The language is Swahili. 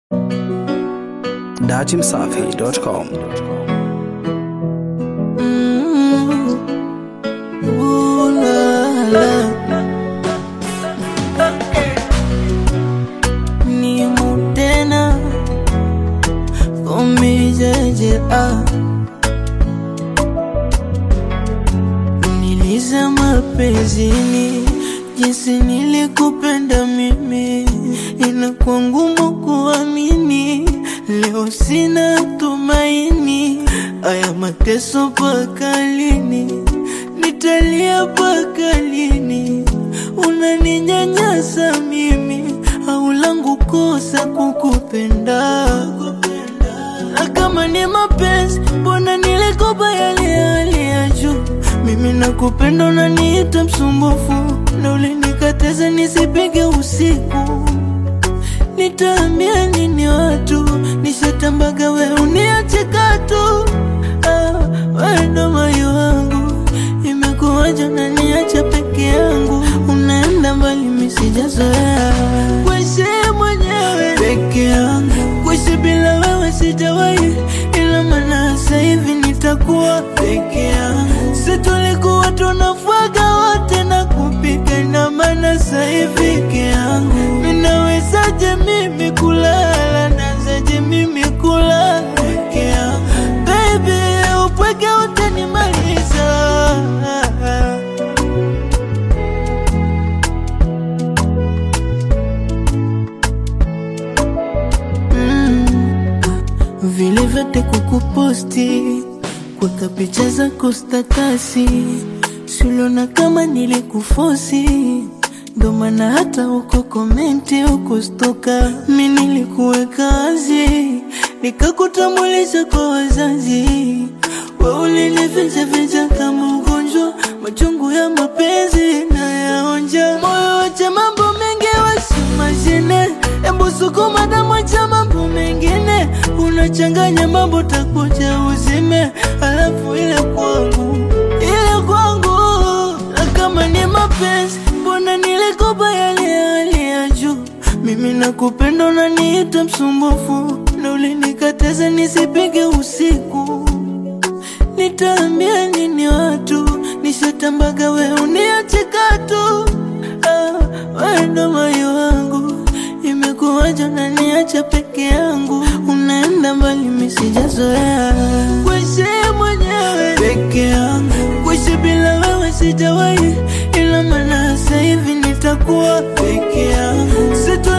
dachimsafi.com. Ooh la la. Ni mutena umijeje ah. Nilizama penzini jinsi nilikupenda mimi, inakuwa ngumu kuamini. Leo sina tumaini, aya mateso mpaka lini? Nitalia mpaka lini? Unaninyanyasa mimi, au langu kosa kukupenda? Na kama ni mapenzi, mbona nilikopa yale ya hali ya juu? Mimi nakupenda, unaniita msumbufu, na ulinikataza nisipige usiku. Nitaambia nini watu? Nishatambaga we uniache katu. Ah, we ndo moyo wangu, imekuwaje unaniacha peke yangu? Unaenda mbali, mimi sijazoea kuishi mwenyewe peke yangu, kuishi bila wewe sijawahi, ila maana sasa hivi nitakuwa peke yangu. Si tulikuwa tunafuaga wote na kupika, ina maana sasa hivi peke yangu. Ninawezaje mimi kulala, nawezaje mimi kulala peke yangu? Baby, upweke utanimaliza. Mm. Vile vyote kukuposti, kuweka picha zako statasi, siuliona kama nilikufosi, ndo maana hata uko komenti ukustoka. Mi nilikuweka wazi, nikakutambulisha kwa wazazi, we ulinifichaficha kama ugonjwa, machungu ya mapenzi na yaonja, moyo wacha mambo mengi wasimashine, embu sukuma damu cha mambo mengine, unachanganya mambo takuja uzime, alafu ile kwangu ile kwangu, na kama ni mapenzi, mbona nilikopa yale ya hali ya juu? Mimi nakupenda, unaniita msumbufu, na ulinikataza nisipige usiku. Nitaambia nini watu? Nishatambaga we uniache katu. Ah, we ndo moyo wangu, imekuwaje unaniacha peke yangu? Unaenda mbali, mimi sijazoea kuishi mwenyewe peke yangu, kuishi bila wewe sijawahi, ila maana sasa hivi nitakuwa peke yangu. Situ